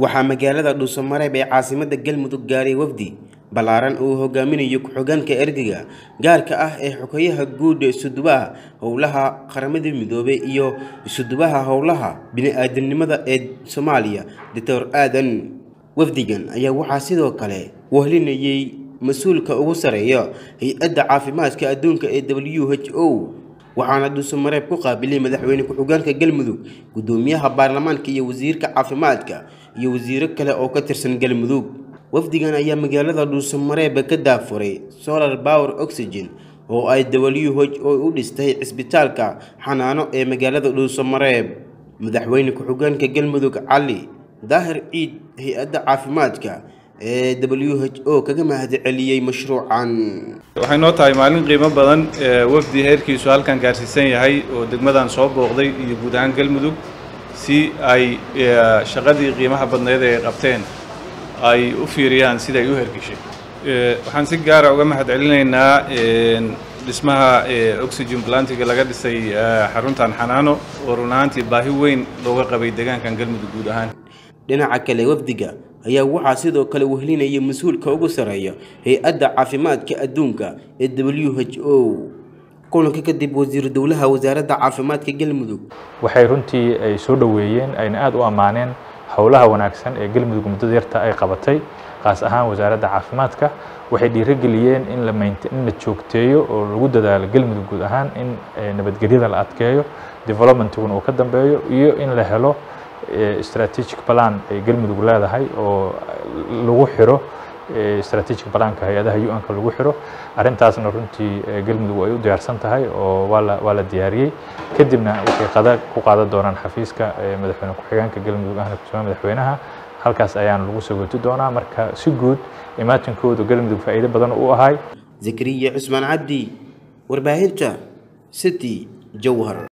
waxaa magaalada dhuusamareeb ee caasimadda galmudug gaaray wafdi ballaaran uu hogaaminayo ku-xigeenka ergeyga gaarka ah ee xogeyaha guud isudubaha howlaha qaramada midoobay iyo isudubaha howlaha bini-aadamnimada ee soomaaliya doctor aadan wafdigan ayaa waxaa sidoo kale wehlinayay mas-uulka ugu sareeya hay-adda caafimaadka adduunka ee w h o waxaana dhuusamareeb ku qaabilay madaxweyne ku-xigeenka galmudug guddoomiyaha baarlamaanka iyo wasiirka caafimaadka iyo wasiiro kale oo ka tirsan galmudug wafdigan ayaa magaalada dhuusamareeb ka daafuray solar power oxygen oo ay w h o u dhistay cisbitaalka xanaano ee magaalada dhuusamareeb madaxweyne ku-xigeenka galmudug cali daahir ciid hay-adda caafimaadka ee w h o kaga mahadceliyey mashruucan waxay noo tahay maalin qiimo badan wafdi heerkiisu halkan gaarsiisan yahay oo degmadan soo booqday iyo guud ahaan galmudug si ay shaqadii qiimaha badneed ee qabteen ay u fiiriyaan sida ay u hergeshay waxaan si gaara uga mahad celinaynaa dhismaha oxygen plantiga laga dhisay xaruntan xanaano oo run ahaantii baahi weyn looga qabay deegaankan galmudug guud ahaan dhinaca kale wafdiga ayaa waxaa sidoo kale wehlinaya mas-uulka ugu sareeya hay-adda caafimaadka adduunka ee w h o kulanka kadib wasiiru dowlaha wasaaradda caafimaadka galmudug waxay runtii ay soo dhoweeyeen ayna aada u ammaaneen howlaha wanaagsan ee galmudug muddada yarta ay qabatay qaas ahaan wasaaradda caafimaadka waxay dhiirigeliyeen in la maint in la joogteeyo oo lagu dadaalo galmudug guud ahaan in nabadgelyada la adkeeyo developmentiguna uu ka dambeeyo iyo in la helo strategic plan ay galmudug leedahay oo lagu xiro strategic planka hay-adaha un-ka lagu xiro arrintaasna runtii galmudug ay u diyaarsan tahay oo waa la waa la diyaariyey kadibna waxay qada ku qaadan doonaan xafiiska madaxweyne ku-xigeenka galmudug ahna kusugan madaxweynaha halkaas ayaan lagu sagooti doonaa marka si guud imaatinkoodu galmudug faa'iido badan u ahay zakariya cusmaan cabdi warbaahinta city jowhar